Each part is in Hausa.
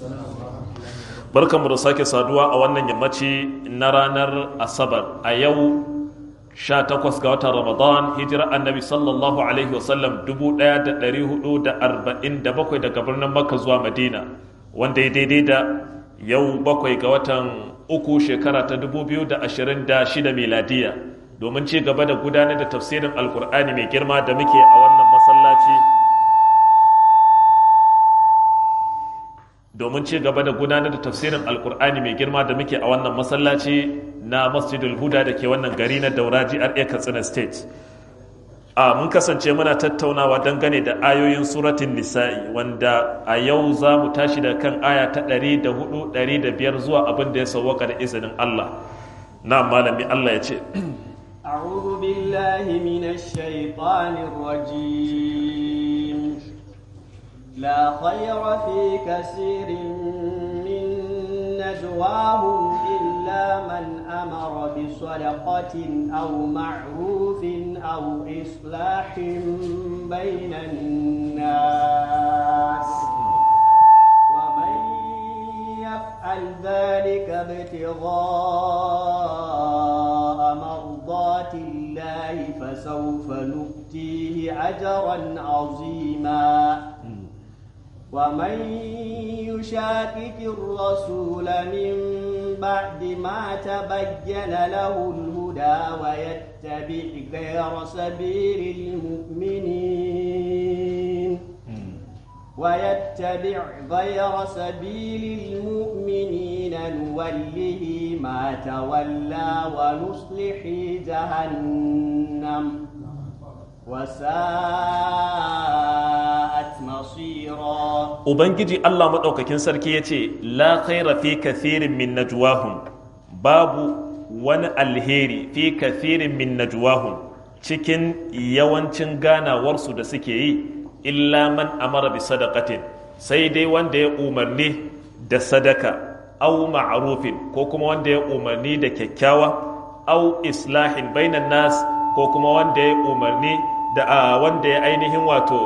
barkanmu da sake saduwa a wannan yammaci na ranar asabar a yau 18 ga watan ramadan hijira annabi sallallahu alaihi wasallam 1447 daga birnin makka zuwa madina wanda ya daidai da yau bakwai ga watan uku shekara ta 2026 miladiya domin ci gaba da gudanar da tafsirin alkur'ani mai girma da muke a wannan masallaci domin ci gaba da gudanar da tafsirin alkur'ani mai girma da muke a wannan masallaci na masjidul huda da ke wannan gari na dauraji a katsina state a mun kasance muna tattaunawa dangane da ayoyin suratun nisa'i wanda a yau za mu tashi da kan aya ta 104-105 zuwa abin da ya sauwaka da izinin allah na malami allah ya ce أعوذ بالله من الشيطان الرجيم لا خير في كثير من نجواهم إلا من أمر بصدقة أو معروف أو إصلاح بين الناس ومن يفعل ذلك ابتغاء مرضات الله فسوف نؤتيه أجرا عظيما ومن يشاكك الرسول من بعد ما تبين له الهدى ويتبع غير سبيل المؤمنين ويتبع غير سبيل المؤمنين نوله ما تولى ونصلح جهنم وساءت مصيرا ubangiji allah maɗaukakin sarki ya ce la khaira fi kathirin min najwahum babu wani alheri fi kathirin min najwahum cikin yawancin ganawarsu da suke yi illa man amara bi sadaqatin sai dai wanda ya umarni da sadaka au ma'rufin ko kuma wanda ya umarni da kyakkyawa au islahin bainan nas ko kuma wanda ya umarni da wanda ya ainihin wato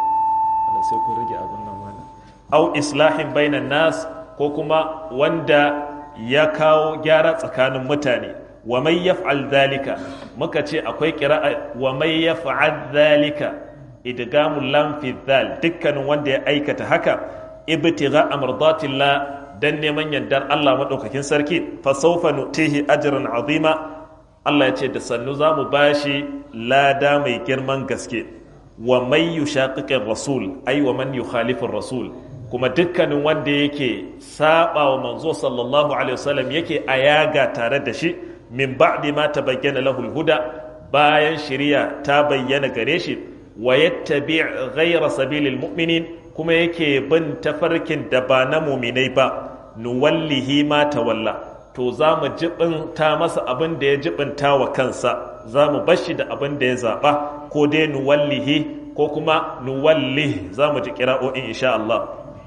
sai ku rage abin nan mana au islahin bainan nas ko kuma wanda ya kawo gyara tsakanin mutane wa mai yaf'al dhalika muka ce akwai qira'a wa mai yaf'al dhalika idgamul lam fi dhal dukkanin wanda ya aikata haka ibtigha amradatillah dan neman yardar Allah madaukakin sarki fa sawfa nutihi ajran azima Allah ya ce da sannu za mu bashi lada mai girman gaske wa mai yushaqiqir rasul ai wa man yukhalifir rasul kuma dukkanin wanda yake saba wa manzo sallallahu alaihi wasallam yake ayaga tare da shi min ba'di ma tabayyana lahu huda bayan shari'a ta bayyana gare shi wa yattabi' ghayra sabilil mu'minin kuma yake bin tafarkin da ba na mu'minai ba nuwallihi ma tawalla to za mu jibinta masa abin da ya jibinta wa kansa za mu bashi da abin da ya zaɓa ko dai nuwallihi ko kuma nuwallih za mu ji kira'o'in insha Allah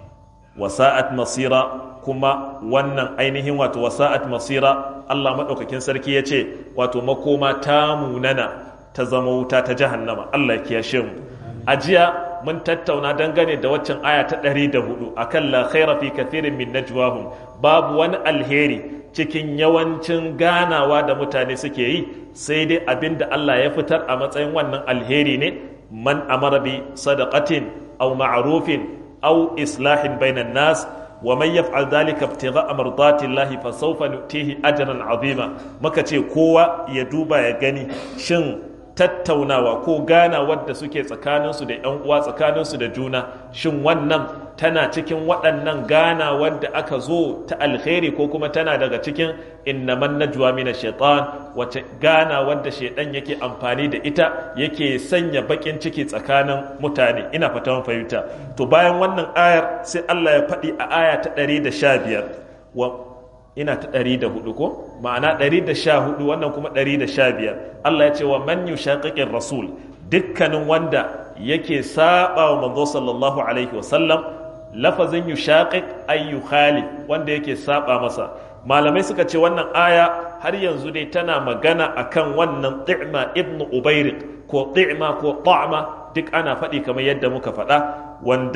wasa'at masira kuma wannan ainihin wato wasa'at masira Allah maɗaukakin sarki ya ce wato makoma ta munana ta zama wuta ta jahannama Allah ya kiyashe mu a jiya mun tattauna dangane da waccan aya ta ɗari da hudu akan la khaira fi kathirin min najwahum babu wani alheri cikin yawancin ganawa da mutane suke yi sai dai abin da Allah ya fitar a matsayin wannan alheri ne man amara bi sadaqatin aw ma'rufin aw islahin bainan nas wa man yaf'al dhalika ibtigha'a mardati Allah fa sawfa nu'tihi ajran 'azima muka ce kowa ya duba ya gani shin tattaunawa ko ganawar da suke tsakaninsu da 'yan uwa tsakaninsu da juna shin wannan tana cikin waɗannan ganawar da aka zo ta alkhairi ko kuma tana daga cikin innaman najwa mina shaitan wace ganawar da shaitan yake amfani da ita yake sanya bakin ciki tsakanin mutane ina fata fahimta to bayan wannan ayar sai Allah ya faɗi a aya ta 115 wa ina ta ɗari da hudu ko ma'ana ɗari da sha hudu wannan kuma ɗari da sha biyar Allah ya ce wa man yushaqiqir rasul dukkanin wanda yake saba wa manzo sallallahu alaihi wasallam lafazin yushaqiq ay yukhalif wanda yake saba masa malamai suka ce wannan aya har yanzu dai tana magana akan wannan ti'ma ibn ubayriq ko ti'ma ko ta'ma duk ana faɗi kamar yadda muka faɗa wanda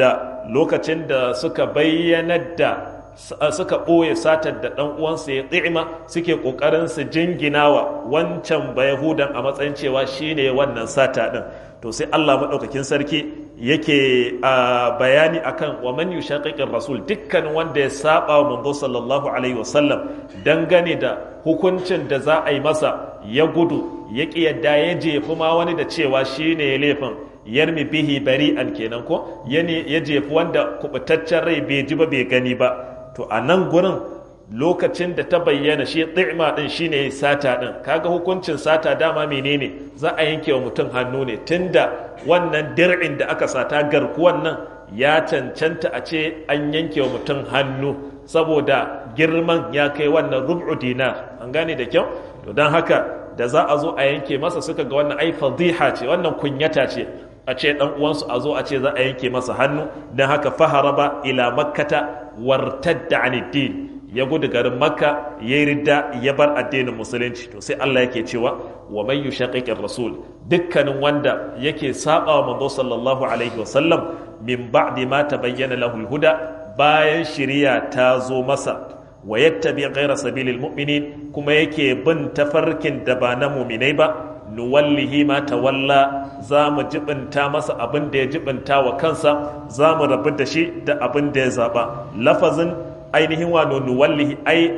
lokacin da suka bayyanar da suka ɓoye satar da ɗan uwansa ya tsima suke ƙoƙarin su jinginawa wancan bayahudan a matsayin cewa shine wannan sata ɗin to sai Allah maɗaukakin sarki yake bayani akan wa man yushaqiqir rasul dukkan wanda ya saba wa manzo sallallahu alaihi wasallam dangane da hukuncin da za a yi masa ya gudu ya ƙi yadda ya jefi ma wani da cewa shine ya laifin yarmi bihi bari'an kenan ko ya jefi wanda kubutaccen rai bai ji ba bai gani ba to a nan gurin lokacin da ta bayyana shi ɗi'ma ɗin shi ne sata ɗin kaga hukuncin sata dama menene za a yanke wa mutum hannu ne tunda wannan dir'in da aka sata garkuwan nan ya cancanta a ce an yanke wa mutum hannu saboda girman ya kai wannan rub'u dinar an gane da kyau to don haka da za a zo a yanke masa suka ga wannan ai fadiha ce wannan kunyata ce a ce dan uwansu a zo a ce za a yanke masa hannu don haka faharaba ila makkata wartadda aniddin ya gudu garin makka ya yi ridda ya bar addinin musulunci to sai Allah yake cewa wa man yushaqiqir rasul dukkanin wanda yake saba wa manzo sallallahu alaihi wasallam min ba'di ma tabayyana lahu huda bayan shiriya ta zo masa wa yattabi ghayra sabilil mu'minin kuma yake bin tafarkin da ba na mu'minai ba nuwallihi ma tawalla za mu jibinta masa abin da ya jibinta wa kansa za mu rabu da shi da abin da ya zaba lafazin ainihin wa nuwallihi ai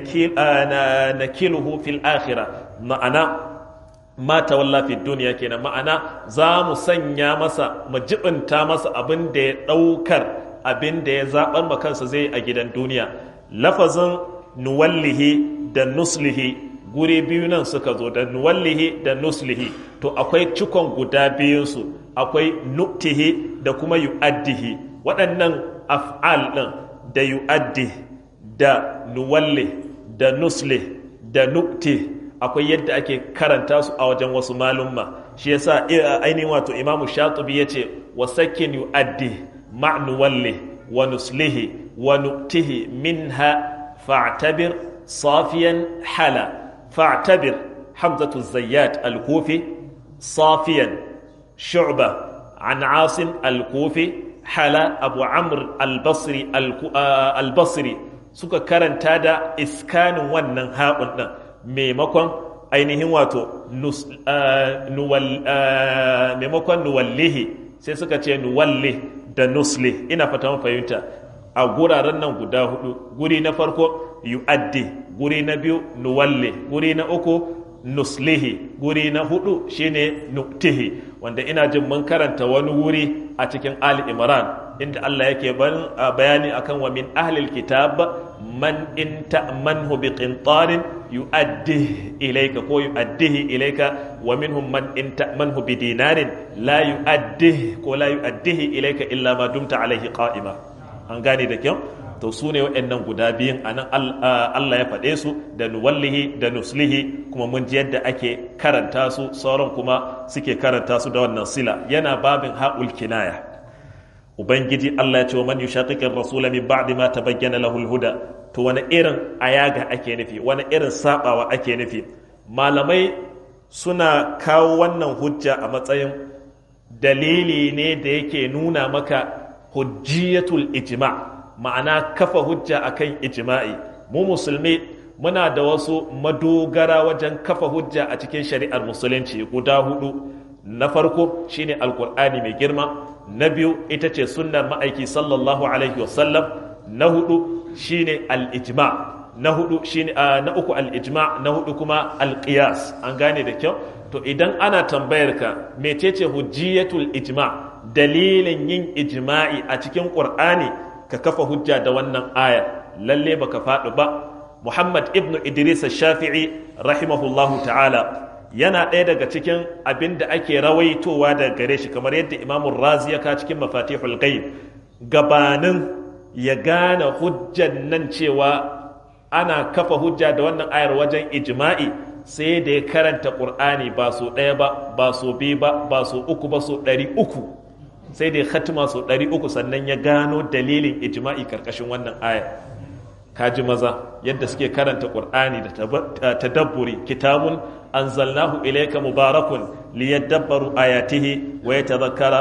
nakiluhu fil akhirah ma'ana ma tawalla fi duniya kenan ma'ana za mu sanya masa mu jibinta masa abin da ya daukar abin da ya zabar ma kansa zai a gidan duniya lafazin nuwallihi da nuslihi guri biyu nan suka zo da nuwallihi da nuslihi to akwai cikon guda biyunsu akwai nuktihi da kuma yu'addihi waɗannan af'al ɗin da yu'addi da nuwalli da nusli da nukti akwai yadda ake karanta su a wajen wasu malumma shi yasa ainihin wato imamu shatubi ya ce wa sakin yu'addi ma nuwalli wa nuslihi wa nuktihi minha fa'tabir safiyan hala فاعتبر حمزة الزيات الكوفي صافيا شعبة عن عاصم الكوفي حلا أبو عمرو البصري البصري suka karanta da iskanin wannan haɓun ɗin maimakon ainihin wato maimakon nuwallihi sai suka ce nuwalli da nusli ina fata fahimta a guraren nan guda hudu guri na farko yu'addi guri na biyu nuwalle guri na uku nuslihi guri na hudu shine nuktihi wanda ina jin mun karanta wani wuri a cikin ali imran inda Allah yake bayani akan wa min ahlil kitab man in ta'manhu bi qintarin yu'addihi ilayka ko yu'addihi ilayka wa minhum man in ta'manhu bi dinarin la yu'addihi ko la yu'addihi ilayka illa ma dumta alayhi qa'ima an gane da kyau to su ne waɗannan guda biyun a nan Allah ya faɗe su da nuwallihi da nuslihi kuma mun ji yadda ake karanta su sauran kuma suke karanta su da wannan sila yana babin haƙul kinaya ubangiji Allah ya ce wa man yushaqiqir rasula min ba'di ma tabayyana lahu al-huda to wani irin ayaga ake nufi wani irin sabawa ake nufi malamai suna kawo wannan hujja a matsayin dalili ne da yake nuna maka hujjiyatul ijma' ma'ana kafa hujja akan ijma'i mu musulmi muna da wasu madogara wajen kafa hujja a cikin shari'ar musulunci guda hudu na farko shine alkur'ani mai girma na biyu ita ce sunnar ma'aiki sallallahu alaihi wasallam na hudu shine al-ijma na hudu shine na uku al-ijma na hudu kuma al-qiyas an gane da kyau to idan ana tambayar ka mecece hujjiyatul ijma dalilin yin ijma'i a cikin qur'ani ka kafa hujja da wannan aya lalle baka faɗi ba muhammad ibnu idris shafi'i rahimahullahu ta'ala yana ɗaya daga cikin abin da ake rawaitowa da gare shi kamar yadda imamun razi ya ka cikin mafatihul ghaib gabanin ya gane hujjan nan cewa ana kafa hujja da wannan ayar wajen ijma'i sai da ya karanta ƙur'ani ba so ɗaya ba ba so biyu ba ba so uku ba so ɗari uku sai da ya khatima so ɗari uku sannan ya gano dalilin ijma'i karkashin wannan aya kaji maza yadda suke karanta ƙur'ani da tadabburi kitabun anzalnahu ilayka mubarakun liyadabbaru ayatihi wa yatadhakkara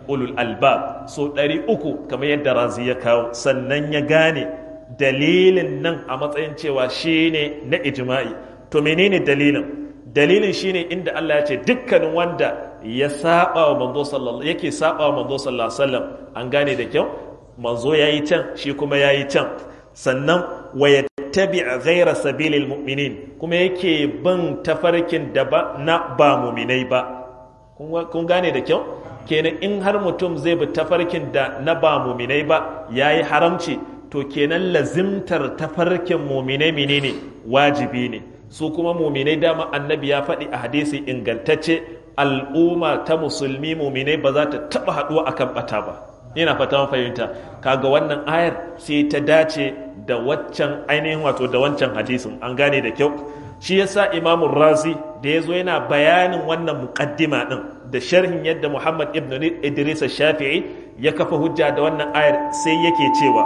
ulul albab so ɗari uku kamar yadda razi ya kawo sannan ya gane dalilin nan a matsayin cewa shine na ijma'i to menene dalilin dalilin shine inda Allah ya ce dukkanin wanda ya saba wa manzo sallallahu yake saba wa manzo sallallahu alaihi wasallam an gane da kyau manzo yayi can shi kuma yayi can sannan wa yattabi ghayra sabilil mu'minin kuma yake bin tafarkin da ba na ba mu'minai ba kun gane da kyau kenan in har mutum zai bi tafarkin da na ba mu'minai ba yayi haramci to kenan lazimtar tafarkin mu'minai menene wajibi ne su kuma mu'minai dama annabi ya faɗi a hadisi ingantacce al'umma ta musulmi mu'minai ba za ta taɓa haɗuwa akan ɓata ba ina fata fahimta kaga wannan ayar sai ta dace da waccan ainihin wato da wancan hadisin an gane da kyau shi yasa imamu razi da ya zo yana bayanin wannan muqaddima din da sharhin yadda muhammad ibn idris shafi'i ya kafa hujja da wannan ayar sai yake cewa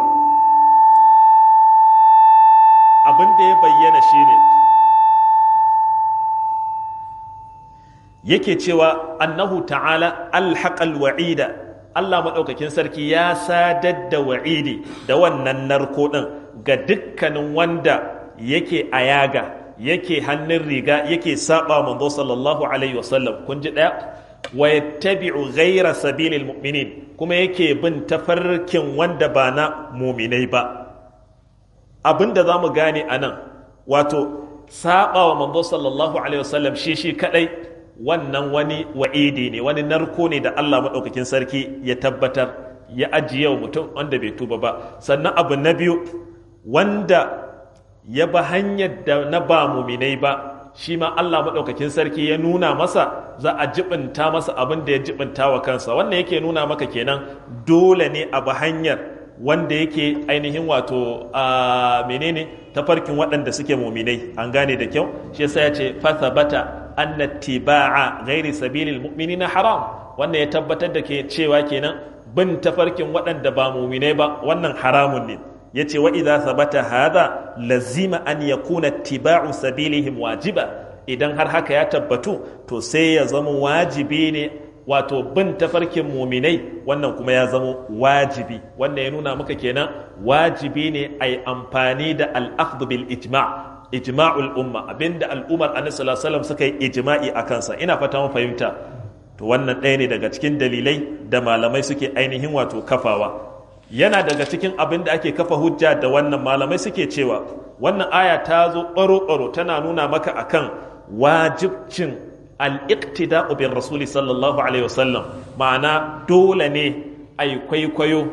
abin da ya bayyana shine yake cewa annahu ta'ala alhaqal wa'ida Allah maɗaukakin sarki ya sadar da wa'idi da wannan narko ɗin ga dukkanin wanda yake ayaga yake hannun riga yake saba manzo sallallahu alaihi wasallam kun ji ɗaya wa yattabi'u ghayra sabilil mu'minin kuma yake bin tafarkin wanda ba na muminai ba abinda za mu gane a nan wato saba wa manzo sallallahu alaihi wasallam shi shi kadai wannan wani wa'idi ne wani narko ne da Allah maɗaukakin sarki ya tabbatar ya ajiye wa mutum wanda bai tuba ba sannan abu na biyu wanda ya ba hanyar da na ba muminai ba shi ma Allah maɗaukakin sarki ya nuna masa za a jibinta masa abin da ya jibinta wa kansa wannan yake nuna maka kenan dole ne a ba hanyar wanda yake ainihin wato a menene tafarkin waɗanda suke muminai an gane da kyau shi yasa ya ce fathabata anna tiba'a ghairi sabilil mu'minina haram wannan ya tabbatar da ke cewa kenan bin tafarkin waɗanda ba muminai ba wannan haramun ne yace wa idza sabata hadha lazima an yakuna tiba'u sabilihim wajiba idan har haka ya tabbatu to sai ya zama wajibi ne wato bin tafarkin muminai wannan kuma ya zama wajibi wannan ya nuna maka kenan wajibi ne a yi amfani da al'akhdhu bil ijma' ijma'ul umma abinda al'ummar annabi sallallahu alaihi wasallam suka yi ijma'i a kansa ina fata mun fahimta to wannan ɗaya ne daga cikin dalilai da malamai suke ainihin wato kafawa yana daga cikin abin da ake kafa hujja da wannan malamai suke cewa wannan aya ta zo ɓaro-ɓaro tana nuna maka akan wajibcin al'iktida'u bin rasuli sallallahu alaihi wasallam ma'ana dole ne a yi kwaikwayo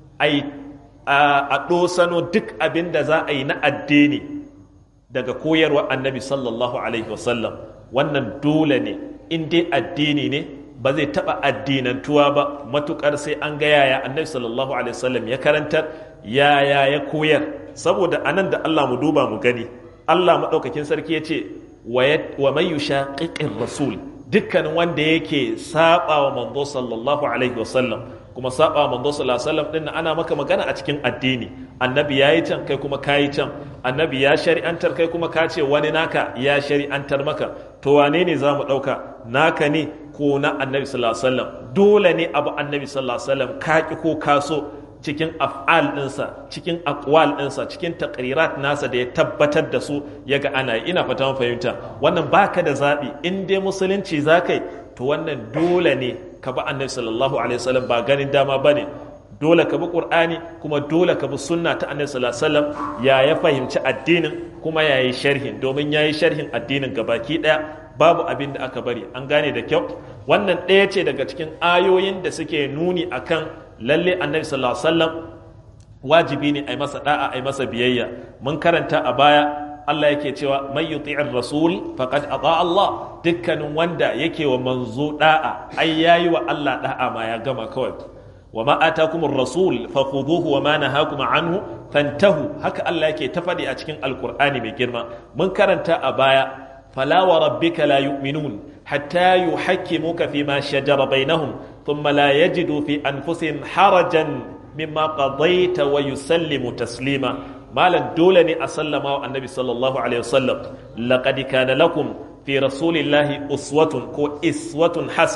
a ɗosano duk abin da za a yi na addini daga koyarwa annabi sallallahu alaihi wasallam wannan dole ne in dai addini ne ba zai taɓa addinantuwa ba matukar sai an ga yaya annabi sallallahu alaihi wasallam ya karantar yaya ya koyar saboda anan da Allah mu duba mu gani Allah maɗaukakin sarki ya ce wa man yushaqiqir rasul dukkanin wanda yake saba wa manzo sallallahu alaihi wasallam kuma saba wa manzo sallallahu alaihi wasallam din ana maka magana a cikin addini annabi yayi can kai kuma kayi can annabi ya shari'antar kai kuma ka ce wani naka ya shari'antar maka to wane ne za mu ɗauka naka ne ko na annabi sallallahu alaihi wasallam dole ne abu annabi sallallahu alaihi wasallam ka ki ko ka so cikin af'al ɗinsa cikin akwal ɗinsa cikin takrirat nasa da ya tabbatar da su ya ga ana ina fata mun fahimta wannan baka da zaɓi in dai musulunci za kai to wannan dole ne ka bi annabi sallallahu alaihi wasallam ba ganin dama ba ne dole ka bi qur'ani kuma dole ka bi sunna ta annabi sallallahu alaihi wasallam ya ya fahimci addinin kuma ya yi sharhin domin ya yi sharhin addinin gabaki ɗaya babu abin da aka bari an gane da kyau wannan ɗaya ce daga cikin ayoyin da suke nuni akan lalle annabi sallallahu alaihi wasallam wajibi ne ai masa da'a ai masa biyayya mun karanta a baya Allah yake cewa man yuti'ir rasul faqad ata Allah dukkanin wanda yake wa manzo da'a ai yayi wa Allah da'a ma ya gama kawai wa ma atakumur rasul fakhuduhu wa ma nahakum anhu fantahu haka Allah yake ta faɗi a cikin alqur'ani mai girma mun karanta a baya fala wa rabbika la yu'minun hatta yuhakkimuka fima shajara bainahum thumma la yajidu fi anfusihim harajan mimma qadaita wa yusallimu taslima malan dole ne a sallama wa annabi sallallahu alaihi wasallam laqad kana lakum fi rasulillahi uswatun ko iswatun hasana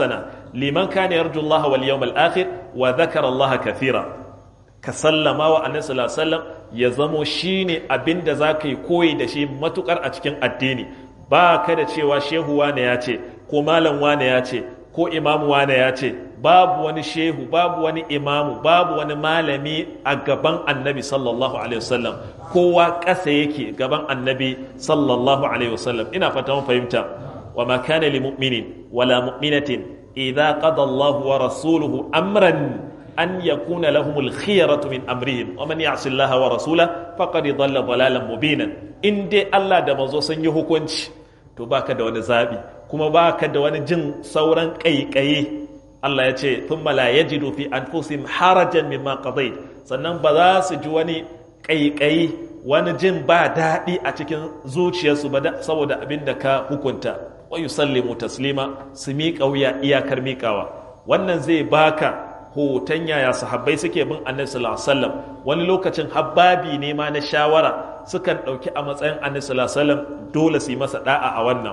liman kana yarju Allah wal yawmal akhir wa dhakara Allah kathira ka sallama wa annabi sallallahu alaihi wasallam ya zamo shine abinda zaka yi koyi da shi matukar a cikin addini ba ka da cewa shehu wane ya ce ko malam wane ya ce ko imamu wane ya ce babu wani shehu babu wani imamu babu wani malami a gaban annabi sallallahu alaihi wasallam kowa ƙasa yake gaban annabi sallallahu alaihi wasallam ina fata mun fahimta wa ma kana lil mu'minin wala mu'minatin idza qada Allahu wa rasuluhu amran an yakuna lahumul khiyaratu min amrihim wa man ya'si Allah wa rasulahu faqad dhalla dhalalan mubina in dai Allah da manzo sun yi hukunci to baka da wani zabi kuma baka da wani jin sauran kaikaye Allah ya ce thumma la yajidu fi anfusihim harajan mimma qadayt sannan ba za su ji wani kaikayi wani jin ba daɗi a cikin zuciyarsu ba saboda abin da ka hukunta wa yusallimu taslima su miƙa wuya iyakar miƙawa wannan zai baka hoton yaya sahabbai suke bin annabi sallallahu alaihi wasallam wani lokacin habbabi ne ma na shawara sukan ɗauki a matsayin annabi sallallahu alaihi wasallam dole su yi masa da'a a wannan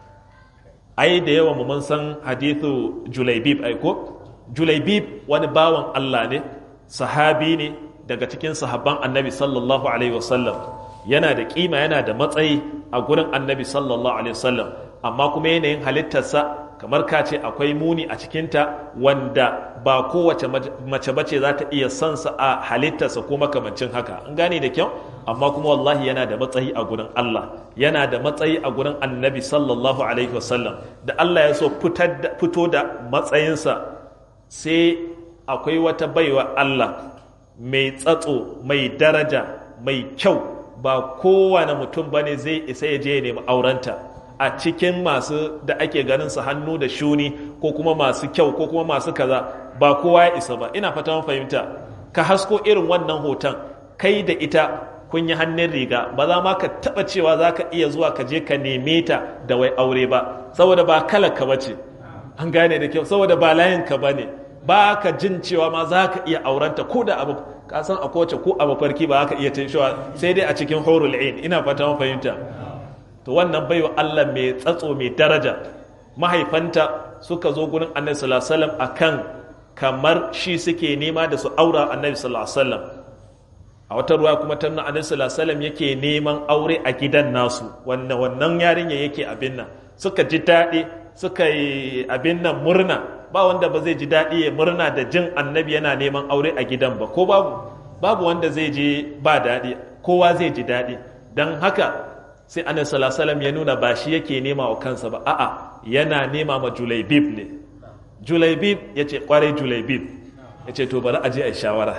ai da yawa mu mun san hadithu julaibib ai ko julaibib wani bawan Allah ne sahabi ne daga cikin sahabban annabi sallallahu alaihi wasallam yana da kima yana da matsayi a gurin annabi sallallahu alaihi wasallam amma kuma yanayin halittarsa kamar ka ce akwai muni a cikinta wanda ba kowace mace bace za ta iya son sa a halittarsa ko makamancin haka an gane da kyau amma kuma wallahi yana da matsayi a gurin Allah yana da matsayi a gurin annabi sallallahu alaihi wasallam da Allah ya so fito da matsayinsa sai akwai wata baiwa Allah mai tsatso mai daraja mai kyau ba kowane mutum bane zai isa ya je ya nemi aurenta a cikin masu da ake ganin su hannu da shuni ko kuma masu kyau ko kuma masu kaza ba kowa ya isa ba ina fata fahimta ka hasko irin wannan hoton kai da ita kun yi hannun riga ba za ma ka taba cewa za ka iya zuwa ka je ka neme ta da wai aure ba saboda ba kalarka ba ce an gane da kyau saboda ba layinka ba ne ba ka jin cewa ma za ka iya aurenta ko da abu ka san a kowace ko a mafarki ba ka iya cin cewa sai dai a cikin horul ain ina fata fahimta to wannan baiwa Allah mai tsatso mai daraja mahaifanta suka zo gurin annabi sallallahu alaihi wasallam akan kamar shi suke nema da su aura annabi sallallahu alaihi wasallam a wata ruwa kuma ta annabi sallallahu alaihi wasallam yake neman aure a gidan nasu wannan wannan yarinya yake abin nan suka ji daɗi suka yi abin nan murna ba wanda ba zai ji daɗi ya murna da jin annabi yana neman aure a gidan ba ko babu babu wanda zai ji ba daɗi kowa zai ji daɗi don haka sai annabi sallallahu alaihi ya nuna ba shi yake nema wa kansa ba a'a yana nema ma julaibib ne julaibib ya ce kwarai julaibib ya ce to bari a je a yi shawara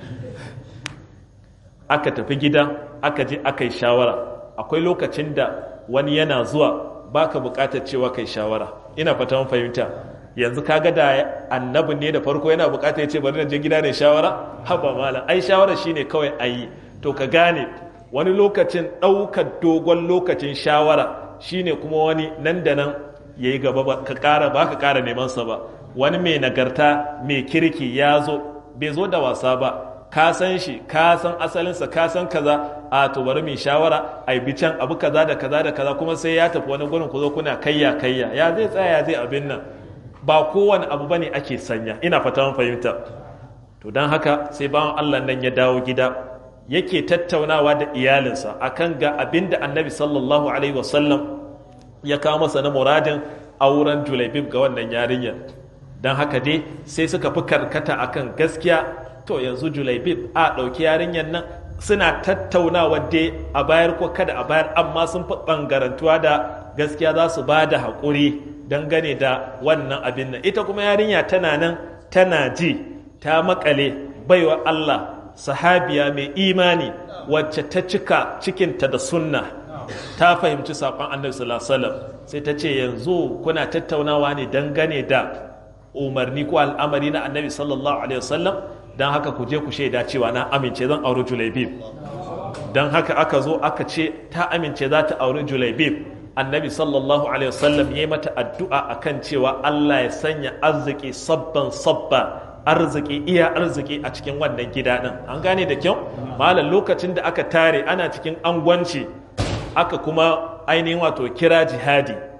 aka tafi gida aka je aka yi shawara akwai lokacin da wani yana zuwa baka bukatar cewa kai shawara ina fata fahimta yanzu kaga da annabi ne da farko yana bukatar ya ce bari na je gida ne shawara haba malam ai shawara shine kawai ayi to ka gane wani lokacin ɗaukar dogon lokacin shawara shine kuma wani nan da nan ya yi gaba ka ƙara ba ka ƙara nemansa ba wani mai nagarta mai kirki ya zo bai zo da wasa ba ka san shi ka san asalinsa ka san kaza a to bari mai shawara a yi can abu kaza da kaza da kaza kuma sai ya tafi wani gurin ku zo kuna kayya kayya ya zai tsaya ya zai abin nan ba kowane abu bane ake sanya ina fata fahimta to don haka sai bawan Allah nan ya dawo gida yake tattaunawa da iyalinsa akan ga abin da annabi sallallahu alaihi wasallam ya kawo masa na muradin auren julaibib ga wannan yarinyar don haka dai sai suka fi karkata akan gaskiya to yanzu julaibib a ɗauki yarinyar nan suna tattaunawa dai a bayar ko kada a bayar amma sun fi ɓangarantuwa da gaskiya za su ba da haƙuri dangane da wannan abin nan ita kuma yarinya tana nan tana ji ta makale baiwa Allah sahabiya mai imani wacce ta cika cikinta da sunna ta fahimci saƙon annabi sallallahu alaihi wasallam sai ta ce yanzu kuna tattaunawa ne dangane da umarni ko al'amari na annabi sallallahu alaihi wasallam don haka ku je ku shaida cewa na amince zan auri julaibib don haka aka zo aka ce ta amince za ta auri julaibib annabi sallallahu alaihi wasallam ya yi mata addu'a akan cewa Allah ya sanya arziki sabban sabba arziki iya arziki a cikin wannan gida din an gane da kyau malam lokacin da aka tare ana cikin angwanci aka kuma ainihin wato kira jihadi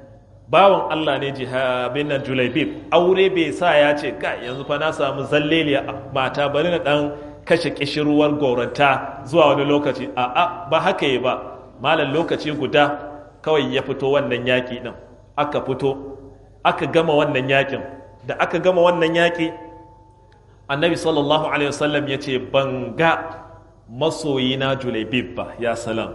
bawan Allah ne jihabin nan julaibib aure bai sa ya ce ka yanzu fa na samu zalleliya mata bari na dan kashe kishirwar goranta zuwa wani lokaci a a ba haka yi ba malam lokaci guda kawai ya fito wannan yaƙi din aka fito aka gama wannan yaƙin da aka gama wannan yaƙi annabi sallallahu alaihi wasallam ya ce ban ga masoyina julaibib ba ya salam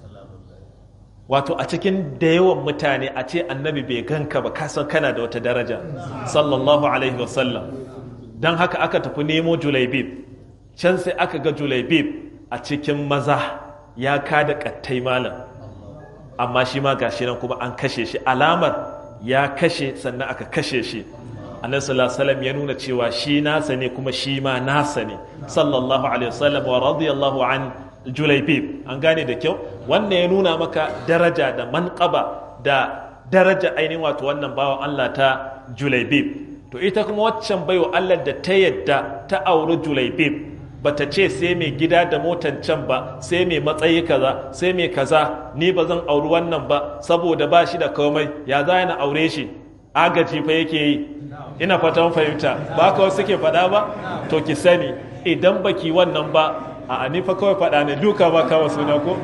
wato a cikin da yawan mutane a ce annabi bai ganka ba kasan kana da wata daraja sallallahu alaihi wasallam don haka aka tafi nemo julaibib can sai aka ga julaibib a cikin maza ya kada kattai malam amma shi ma gashi nan kuma an kashe shi alamar ya kashe sannan aka kashe shi annabi sallallahu alaihi wasallam ya nuna cewa shi nasa ne kuma shi ma nasa ne sallallahu alaihi wasallam wa radiyallahu an julaibib an gane da kyau wannan ya nuna maka daraja da manqaba da daraja ainihin wato wannan bawan Allah ta julaibib to ita kuma waccan baiwa Allah da ta yadda ta auri julaibib bata ce sai mai gida da motan can ba sai mai matsayi kaza sai mai kaza ni ba zan auri wannan ba saboda ba shi da komai ya za na aure shi agaji fa yake yi ina fatan fahimta ba ka wasu ke faɗa ba to ki sani idan baki wannan ba a ni fa kawai faɗa ne duka ba kama suna ko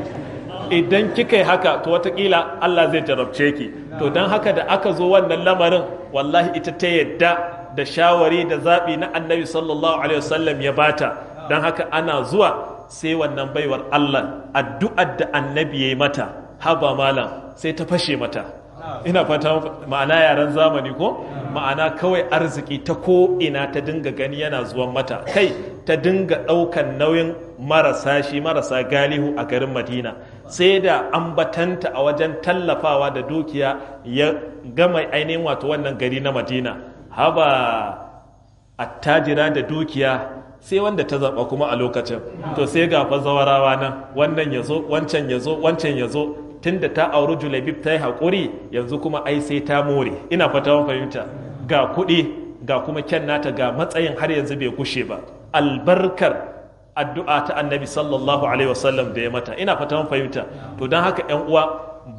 idan kika yi haka to watakila Allah zai jarabce ki to don haka da aka zo wannan lamarin wallahi ita ta yadda da shawari da zaɓi na annabi sallallahu alaihi wasallam ya bata don haka ana zuwa sai wannan baiwar Allah addu'ar da annabi ya yi mata haba malam sai ta fashe mata ina fata ma'ana yaren zamani ko ma'ana kawai arziki ta ko ina ta dinga gani yana zuwan mata kai ta dinga ɗaukan nauyin marasa shi marasa galihu a garin madina sai da ambatanta a wajen tallafawa da dukiya ya gama ainihin wato wannan gari na madina haba attajira da dukiya sai wanda ta zaɓa kuma a lokacin to sai ga fa zawarawa nan wannan ya zo wancan ya zo wancan ya zo tunda ta auri julabib ta yi haƙuri yanzu kuma ai sai ta more ina fata fahimta ga kuɗi ga kuma kyan nata ga matsayin har yanzu bai kushe ba albarkar addu'a ta annabi sallallahu alaihi wasallam da ya mata ina fata fahimta to don haka yan uwa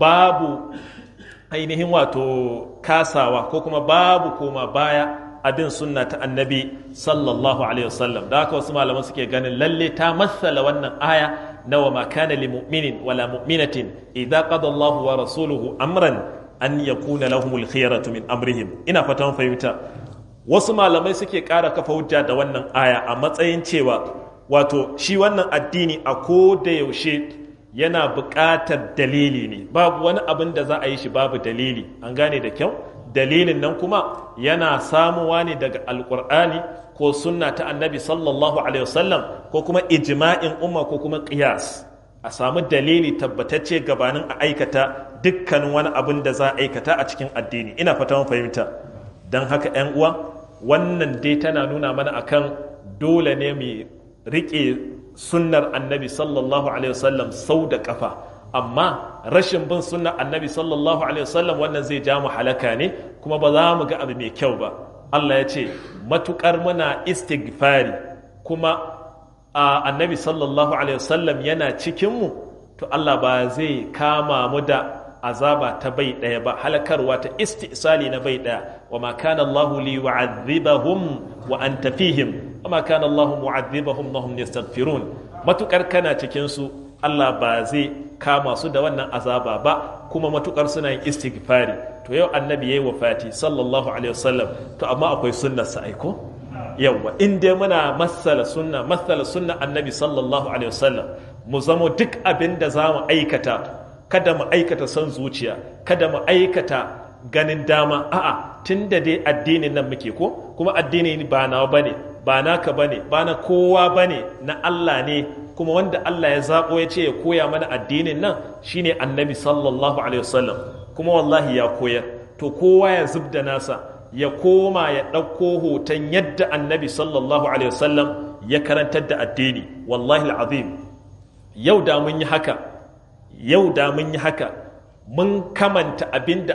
babu ainihin wato kasawa ko kuma babu koma baya abin sunna ta annabi sallallahu alaihi wasallam da haka wasu malaman suke ganin lalle ta matsala wannan aya na wa makana li mu'minin wala mu'minatin idza qada Allahu wa rasuluhu amran an yakuna lahumul khiyaratu min amrihim ina fatan fahimta wasu malamai suke ƙara kafa hujja da wannan aya a matsayin cewa wato shi wannan addini a ko da yaushe yana buƙatar dalili ne babu wani abin da za a yi shi babu dalili an gane da kyau dalilin nan kuma yana samuwa ne daga alkur'ani ko sunna ta annabi sallallahu alaihi wasallam ko kuma ijma'in umma ko kuma qiyas a samu dalili tabbatacce gabanin a aikata dukkanin wani abin da za a aikata a cikin addini ina fata mun fahimta don haka yan uwa wannan dai tana nuna mana akan dole ne mu riƙe sunnar annabi sallallahu alaihi wasallam sau da kafa amma rashin bin sunna annabi sallallahu alaihi wasallam wannan zai ja mu halaka ne kuma ba za mu ga abu mai kyau ba Allah ya ce matukar muna istighfari kuma annabi sallallahu alaihi wasallam yana cikin mu to Allah ba zai kama mu da azaba ta bai daya ba halakarwa ta istisali na bai daya wa ma kana Allah li yu'adhibahum wa anta fihim wa ma kana Allah mu'adhibahum wa hum yastaghfirun matukar kana cikin su Allah ba zai kama su da wannan azaba ba kuma matukar suna yin istighfari to yau annabi yayi wafati sallallahu alaihi wasallam to amma akwai sunnar sa aiko yawa in dai muna masala sunna masala sunna annabi sallallahu alaihi wasallam mu zamo duk abin da zamu aikata kada mu aikata son zuciya kada mu aikata ganin dama a'a tunda dai addinin nan muke ko kuma addini ba nawa bane ba naka bane ba na kowa bane na Allah ne kuma wanda Allah ya zaɓo ya ce ya koya mana addinin nan shine annabi sallallahu alaihi wasallam kuma wallahi ya koyar to kowa ya zub da nasa ya koma ya ɗauko hoton yadda annabi sallallahu alaihi wasallam ya karantar da addini wallahi azim yau da mun yi haka yau da mun yi haka mun kamanta abin da